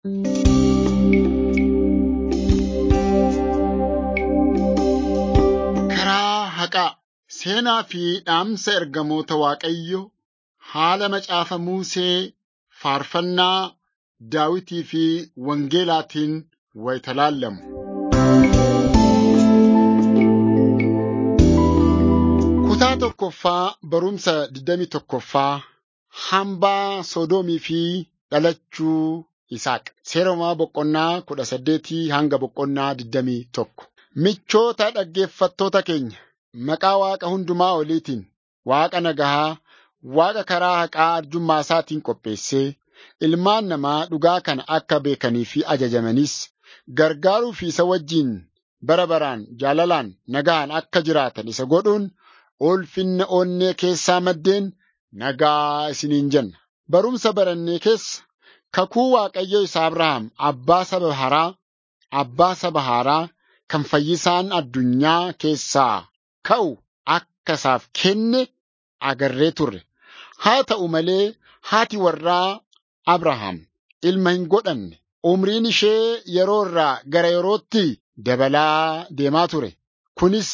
Karaa haqaa seenaa fi dhaamsa ergamoota Waaqayyoo haala macaafa Musee faarfannaa Daawitii fi Wangeelaatiin wayita laallamu. Kutaa tokkoffaa barumsa 21ffaa hambaa Sodoomii fi dhalachuu Isaaq. Seera uumamaa boqonnaa 18 hanga boqonnaa 21. Michoota dhaggeeffattoota keenya, maqaa Waaqa hundumaa oliitiin, Waaqa nagahaa, Waaqa karaa haqaa arjummaa isaatiin qopheessee, ilmaan namaa dhugaa kana akka beekanii fi ajajamanis gargaaruu fi isa wajjin bara baraan jaalalaan nagaan akka jiraatan isa godhuun ulfinna onnee keessaa maddeen nagaa isiniin jenna. Barumsa barannee keessa kakuu Waaqayyo isa Abrahaam abbaa saba haraa, abbaa saba haaraa kan fayyisaan addunyaa keessaa ka'u akka isaaf kenne agarree turre. Haa ta'u malee haati warraa Abrahaam ilma hin godhanne. Umriin ishee yeroo irraa gara yerootti dabalaa deemaa ture. Kunis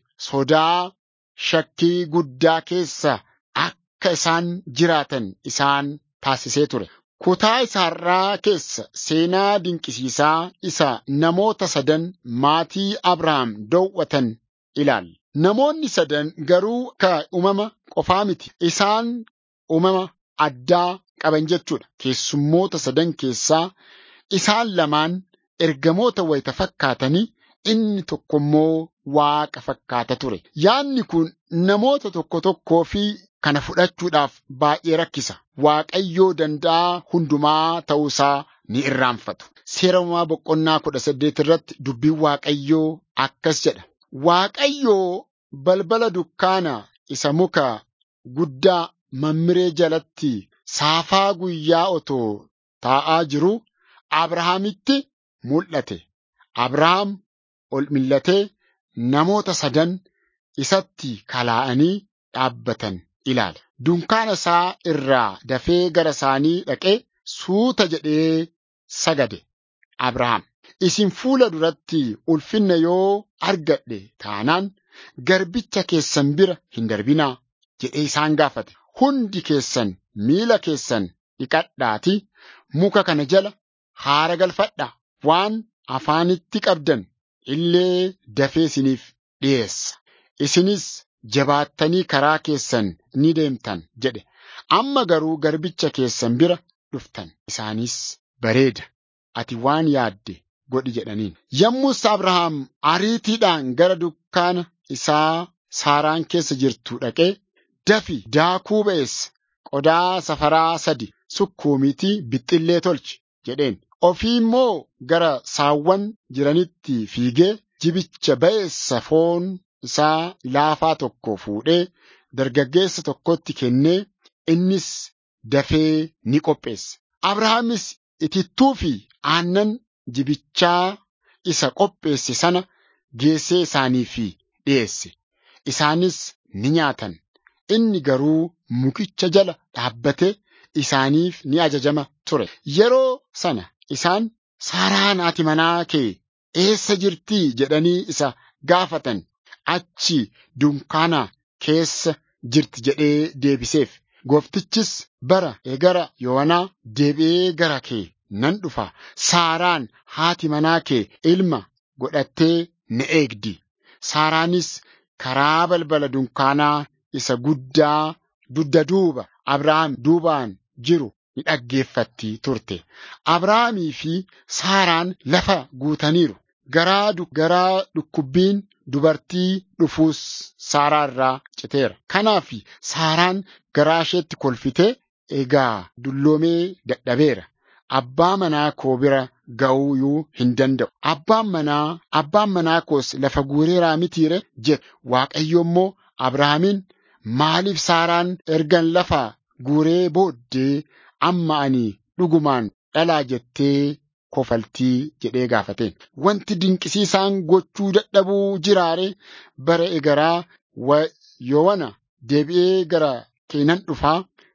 sodaa shakkii guddaa keessa akka isaan jiraatan isaan taasisee ture. Kutaa isaarraa keessa seenaa dinqisiisaa isa namoota sadan maatii Abrahaam dhoowwatan ilaalla. Namoonni sadan garuu ka uumama qofaa miti. Isaan uumama addaa qaban jechuudha. Keessummoota sadan keessaa isaan lamaan ergamoota wayita fakkaatanii inni tokko immoo waaqa fakkaata ture. Yaadni kun namoota tokko tokkoo fi kana fudhachuudhaaf baay'ee rakkisa. Waaqayyoo danda'a hundumaa ta'uusaa ni irraanfatu. Seera uumamaa boqonnaa kudha saddeet irratti dubbiin Waaqayyoo akkas jedha. Waaqayyoo balbala dukkaana isa muka guddaa mammiree jalatti saafaa guyyaa otoo taa'aa jiru Abrahaamitti mul'ate. Abrahaam ol millatee namoota sadan isatti kalaa'anii dhaabbatan ilaala. Dunkaana isaa irraa dafee gara isaanii dhaqee suuta jedhee sagade. Abrahaam isin fuula duratti ulfinna yoo argadhe taanaan garbicha keessan bira hin darbinaa jedhee isaan gaafate. Hundi keessan miila keessan dhiqadhaatii muka kana jala haara galfadhaa waan afaanitti qabdan illee dafee isiniif dhiyeessa. Isinis jabaattanii karaa keessan ni deemtan jedhe. Amma garuu garbicha keessan bira dhuftan. Isaanis bareeda. Ati waan yaadde godhi jedhaniin. Yommus Abrahaam ariitiidhaan gara dukkaana isaa Saaraan keessa jirtu dhaqee dafi daakuu ba'eessa qodaa safaraa sadi sukkuumiitii bixxillee tolchi jedheen. Ofii immoo gara saawwan jiranitti fiigee jibicha ba'eessa foon isaa laafaa tokko fuudhee dargaggeessa tokkotti kennee innis dafee ni qopheesse. Abrahaamis itittuu fi aannan jibichaa isa qopheesse sana geessee isaaniif dhiyeesse. Isaanis ni nyaatan. Inni garuu mukicha jala dhaabbatee isaaniif ni ajajama ture. Yeroo sana isaan Saaraan haati manaa kee eessa jirtii jedhanii isa gaafatan. Achi dunkaana keessa jirti jedhee deebiseef. Gooftichis bara egara yoonaa deebi'ee gara kee nan dhufa. Saaraan haati manaa kee ilma godhattee na eegdi. Saaraanis karaa balbala dunkaanaa isa guddaa dugda duuba Abrahaam duubaan jiru ni dhaggeeffatti turte. Abrahaamii fi Saaraan lafa guutaniiru. Garaa garaa dhukkubbiin dubartii dhufuus Saaraa irraa citeera. Kanaaf Saaraan garaa isheetti kolfitee egaa dulloomee dadhabeera. Abbaa manaa koo bira ga'uu hin danda'u. Abbaan manaa abbaan manaa koos lafa guureeraa mitiire jedhe. Waaqayyo immoo Abrahaamiin maaliif Saaraan ergan lafa guuree booddee amma ani dhugumaan dhalaa jettee kofaltii jedhee gaafateen. Wanti dinqisiisaan gochuu dadhabuu jiraare bara egaraa yowana deebi'ee gara keenan dhufaa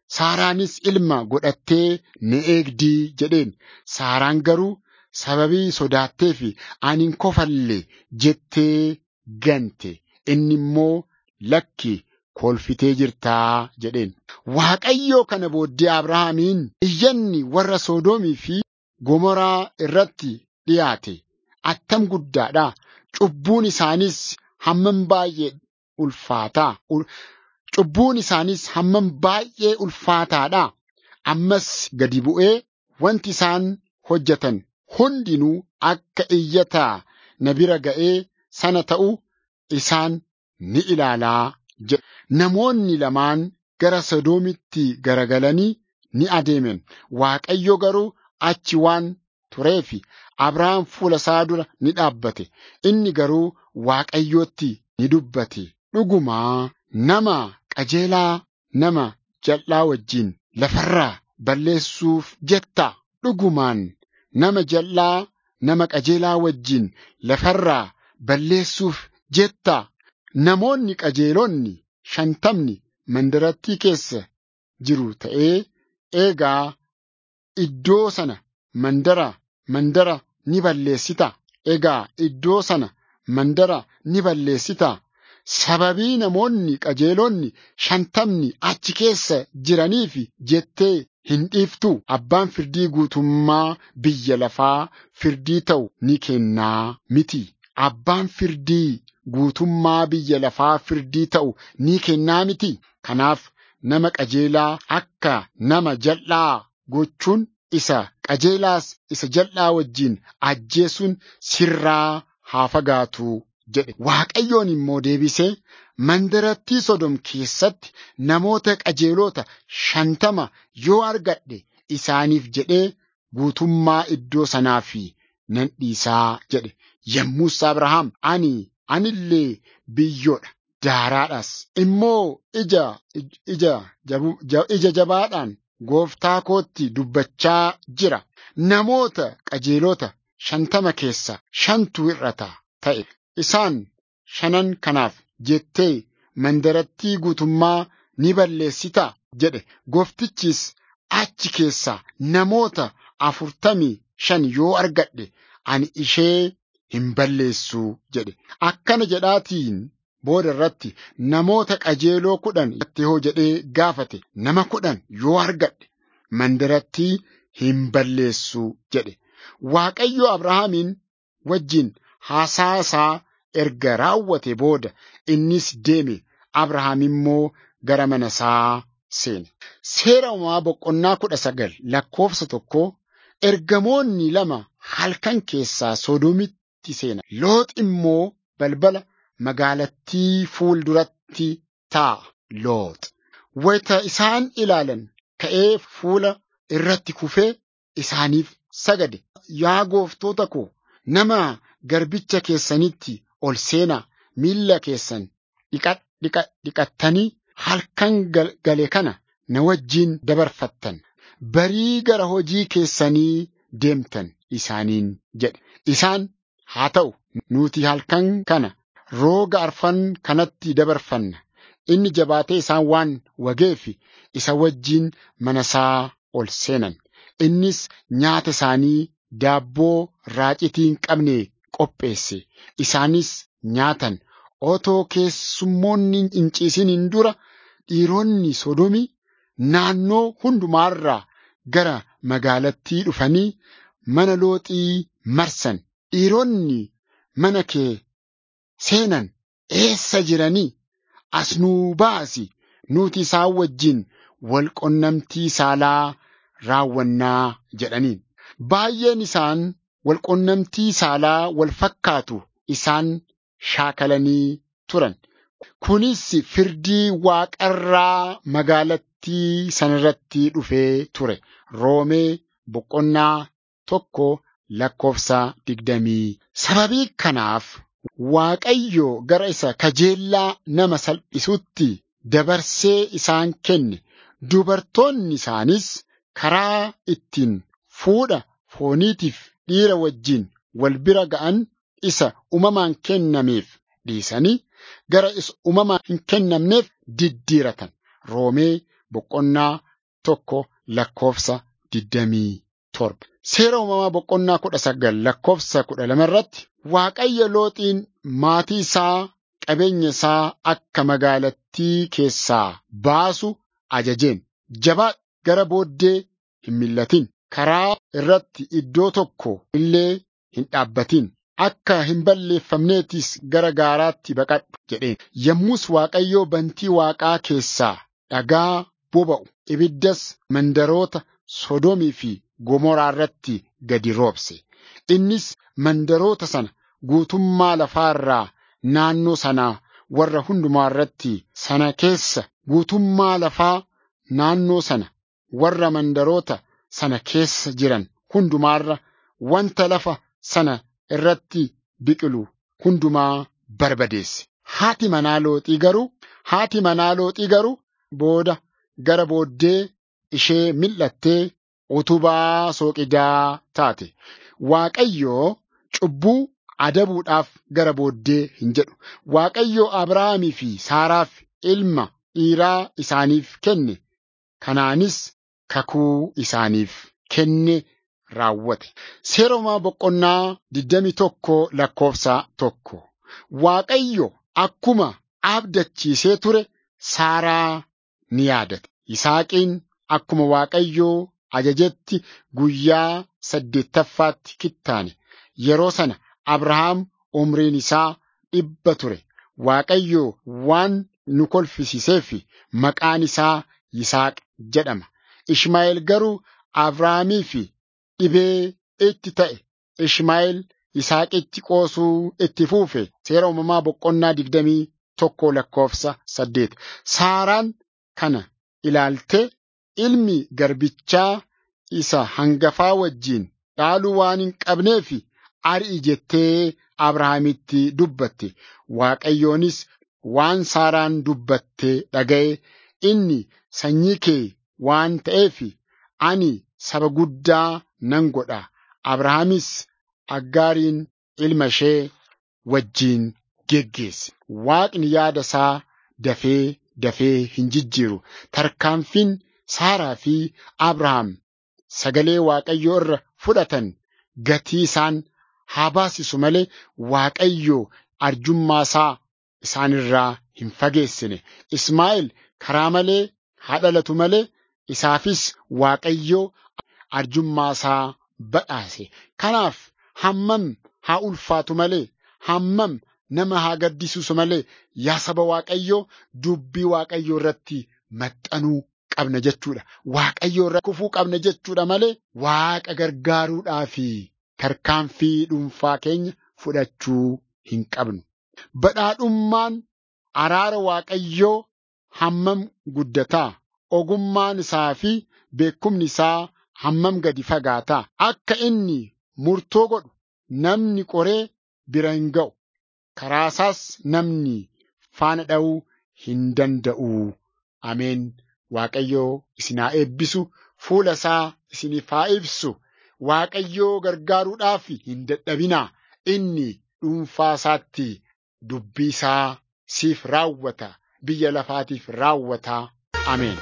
Saaraanis ilma godhattee ni eegdii jedheen. Saaraan garuu sababii sodaattee fi ani hin kofalle jettee gante. Inni immoo lakki kolfitee jirtaa jedheen. Waaqayyoo kana booddee Abrahaamiin iyyanni warra Soodoomii fi Gomoraa irratti dhiyaate. Attam guddaadha. Cubbuun isaanis hammam baay'ee ulfaataa. Cubbuun isaanis hammam baay'ee ulfaataadha. Ammas gadi bu'ee wanti isaan hojjetan hundinuu akka iyyataa na bira ga'ee sana ta'u isaan ni ilaalaa jedha. Namoonni lamaan gara Sodoomitti garagalanii ni adeeman. Waaqayyo garuu achi waan tureefi Abrahaam fuula isaa dura ni dhaabbate. Inni garuu Waaqayyootti ni dubbate. Dhugumaa nama qajeelaa nama jal'aa wajjin lafarraa balleessuuf jetta. Dhugumaan nama jal'aa nama qajeelaa wajjin lafarraa balleessuuf jetta. Namoonni qajeelonni shantamni mandarattii keessa jiru ta'ee eegaa iddoo sana mandara mandara ni balleessita. Egaa iddoo sana mandara ni balleessita. Sababii namoonni qajeelonni shantamni achi keessa jiraniif jettee hin dhiiftu. Abbaan firdii guutummaa biyya lafaa firdii ta'u ni kennaa miti. Abbaan firdii guutummaa biyya lafaa firdii ta'u ni kennaa miti. Kanaaf nama qajeelaa akka nama jal'aa gochuun isa qajeelaas isa jal'aa wajjin ajjeesuun sirraa haa fagaatu jedhe. Waaqayyoon immoo deebisee mandarattii Sodom keessatti namoota qajeelota shantama yoo argadhe isaaniif jedhee guutummaa iddoo sanaa fi nan dhiisaa jedhe. Yommus Abrahaam ani anillee biyyoodha daaraadhas immoo ija ija ija jabaadhaan gooftaa kootti dubbachaa jira. Namoota qajeelota shantama keessa shantu hir'ata ta'e. Isaan shanan kanaaf jettee mandarattii guutummaa ni balleessitaa jedhe. Gooftichis achi keessaa namoota afurtamii shan yoo argadhe ani ishee hin balleessu jedhe. Akkana jedhaatiin booda irratti namoota qajeeloo kudhan hoo jedhee gaafate nama kudhan yoo argadhe mandarattii hin balleessu jedhe. Waaqayyo Abrahaamiin wajjin haasaa isaa erga raawwate booda innis deeme. Abrahaam immoo gara mana isaa seene. Seera uumamaa boqonnaa kudha sagal lakkoofsa tokko ergamoonni lama halkan keessaa Sodoomitti seenan. Loox immoo balbala magaalattii fuul duratti taa'a. Loox wayita isaan ilaalan ka'ee fuula irratti kufee isaaniif sagade. Yaa gooftoota koo nama garbicha keessanitti ol seenaa miilla keessan dhiqattanii halkan gale kana na wajjin dabarfattan barii gara hojii keessanii deemtan isaaniin jedhe. Isaan haa ta'u nuti halkan kana rooga arfan kanatti dabarfanna. Inni jabaatee isaan waan wageef isa wajjin mana isaa ol seenan. Innis nyaata isaanii daabboo raacitii hin qabne qopheesse. Isaanis nyaatan. Otoo keessummoonni hin ciisiniin dura dhiironni Sodomii naannoo hundumaarraa gara magaalattii dhufanii mana looxii marsan. Dhiironni mana kee seenan eessa jiranii? As nuu baasi nuti isaan wajjin wal qunnamtii saalaa raawwannaa jedhaniin. Baay'een isaan wal qunnamtii saalaa wal fakkaatu isaan shaakalanii turan. Kunis firdii waaqarraa magaalattii sanarratti dhufee ture. Roomee boqonnaa tokko lakkoofsa digdamii. Sababii kanaaf Waaqayyo gara isa kajeellaa nama salphisutti dabarsee isaan kenne. Dubartoonni isaanis karaa ittiin fuudha fooniitiif dhiira wajjin wal bira ga'an isa uumamaan kennameef dhiisanii gara isa uumamaan hin kennamneef diddiiratan. Roomee boqonnaa tokko lakkoofsa digdamii torba. Seera uumamaa boqonnaa kudha sagal lakkoofsa kudha lama irratti Waaqayyo looxiin maatii isaa qabeenya isaa akka magaalattii keessaa baasu ajajeen jabaa gara booddee hin millatin karaa irratti iddoo tokko illee hin dhaabbatin akka hin balleeffamneetis gara gaaraatti baqadhu jedheen yommus Waaqayyoo bantii waaqaa keessaa dhagaa boba'u ibiddas mandaroota Sodoomii fi Gomoraa irratti gadi roobse innis mandaroota sana guutummaa lafaa irraa naannoo sanaa warra hundumaa irratti sana keessa guutummaa lafaa naannoo sana warra mandaroota sana keessa jiran hundumaarra wanta lafa sana irratti biqilu hundumaa barbadeesse. Haati manaa looxii garuu haati manaa looxii garuu booda gara booddee ishee mil'attee utubaa sooqidaa taate. Waaqayyoo cubbuu adabuudhaaf gara booddee hin jedhu. Waaqayyoo Abrahaamii fi Saaraaf ilma dhiiraa isaaniif kenne. Kanaanis kakuu isaaniif kenne raawwate. Seera uumamaa boqonnaa 21 lakkoofsa tokko. Waaqayyo akkuma abdachiisee ture Saaraa ni yaadate. Yisaaqiin akkuma Waaqayyoo ajajetti guyyaa saddeettaffaatti kittaane. Yeroo sana Abrahaam umriin isaa dhibba ture. Waaqayyo waan nu kolfisiiseef maqaan isaa Yisaaq jedhama. Ishmaa'eel garuu Abrahaamiif dhibee itti ta'e. Ishmaa'eel Yisaaqitti qoosuu itti fuufe. Seera uumamaa boqonnaa digdamii tokko lakkoofsa saddeet. Saaraan kana ilaaltee ilmi garbichaa isa hangafaa wajjiin dhaaluu waan hin qabneef ari'i jettee Abrahaamitti dubbatte. Waaqayyoonis waan Saaraan dubbatte dhaga'e inni sanyii kee waan ta'eef ani saba guddaa nan godha. Abrahaamis Aggaariin ilma ishee wajjiin geggeesse. Waaqni yaada isaa dafee dafee hin jijjiiru. Tarkaanfiin Saaraa fi Abrahaam sagalee Waaqayyoo irra fudhatan gatii isaan haa baasisu malee Waaqayyo arjummaa isaa isaanirraa hin fageessine. Ismaa'eel karaa malee haa dhalatu malee isaafis Waaqayyo arjummaa isaa badhaase. Kanaaf hammam haa ulfaatu malee hammam nama haa gaddisiisu malee yaa saba Waaqayyoo dubbii Waaqayyoo irratti maxxanuu qabna jechuudha. Waaqayyoo irra kufuu qabna jechuudha malee Waaqa gargaaruudhaafi tarkaanfii dhuunfaa keenya fudhachuu hin qabnu. Badhaadhummaan araara Waaqayyoo hammam guddataa ogummaan isaa fi beekumni isaa hammam gadi fagaataa akka inni murtoo godhu namni qoree bira hin ga'u karaasaas namni faana dha'uu hin danda'u. Ameen. Waaqayyoo isin haa eebbisu fuula isaa isiniif haa ibsu. Waaqayyoo gargaaruudhaaf hin dadhabinaa. Inni dhuunfaa isaatti dubbii isaa siif raawwata. Biyya lafaatiif raawwata. Ameen.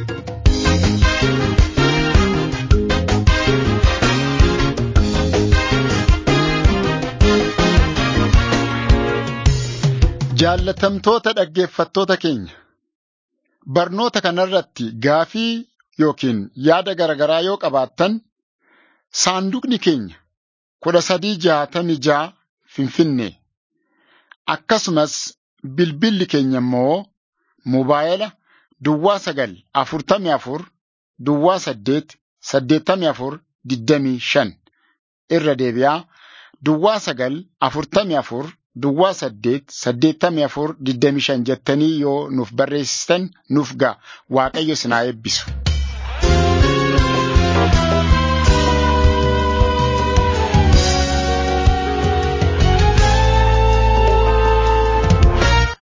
Jaallatamtoota dhaggeeffattoota keenya. Barnoota kanarratti gaafii yookiin yaada garaagaraa yoo qabaattan saanduqni keenya kudha sadii jaatamii ja'a Finfinnee akkasumas bilbilli keenya immoo mobaayila duwwaa sagal afurtamii afur duwwaa saddeet saddeettamii afur digdamii shan irra deebi'aa duwwaa sagal afurtamii afur Duwwaa saddeet saddeettamii afur digdamii shan jettanii yoo nuuf barreessitan nuuf ga'a waaqayyo isin haa eebbisu.